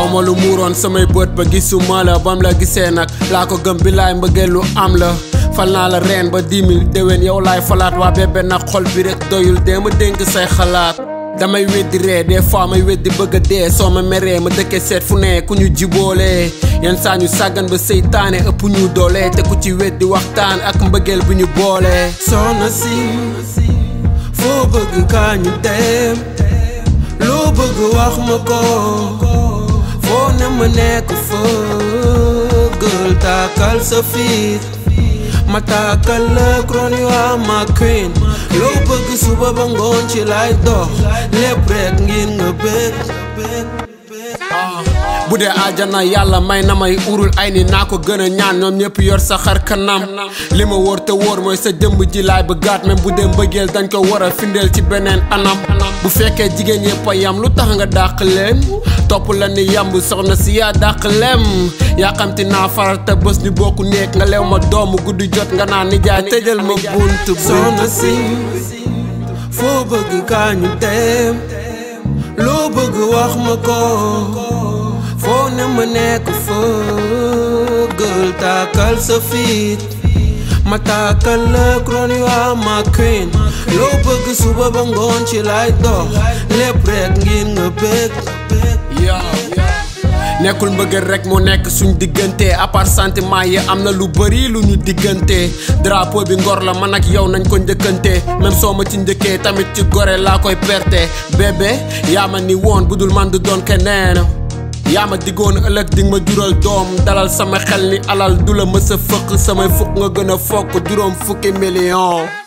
aw ma lu muuroon samay bët ba gisuma la bam la gisee nag laa ko gëm bilaay mbëggeel lu am la fal naa la reen ba dix mille déwén yow laay falaat waa bébé nag xol bi rek doyul dee ma dénk say xalaat damay weddi ree des fois may weddi bëgg a dee soo ma meree ma dëkkee seet fu ne ku ñu jiboolee yenn saa ñu sàggan ba seytaane ëpp ñu doole te ku ci weddi waxtaan ak mbëggeel bu ñu boolee soxna si foo bëgg kaa ñu dem loo bëgg wax ma ko foo ne ma nekk fëggal taakal sa fiit ma taakal la kroni waa ma queen loo bëgg suba ba ngoon ci lay dox lépp rek ngir nga bëgg bu dee aljana yàlla may na may urul ay ni naa ko gën a ñaan ñoom ñëpp yor sa xar kanam li ma wóor te wóor mooy sa jëmb ji laay bëggaat même bu dee mbëggeel dañ ko war a findeel ci beneen anam bu fekkee jigéen yëpp a yam lu tax nga dàq leen topp la ni yamb soxna si yaa dàq lem yaa xamti naa faral te bés ñu bokku néeg nga leew ma doomu guddi jot nga naan nijaay tëjal ma bunt soxna si foo bëgg kaa ñu dem loo bëgg wax ma ko foo ne ma nekk fëggal taakal sa fiit ma taakal la kroni waa ma queen loo bëgg suba ba ngoon ci lay dox lépp rek ngir nga bëgg nekkul mbëggeel rek moo nekk suñ diggante à part sentiment yi am na lu bëri lu ñu diggante drapeau bi ngor la man ak yow nañ ko njëkkante même soo ma ci njëkkee tamit ci gore laa koy perte bébé yaa ma ni woon bu dul man du doon keneen yaa ma diggoon ëllëg di ma jural doom dalal sama xel ni alal du la mës a fëq samay fukk nga gën a fokk juróom fukki million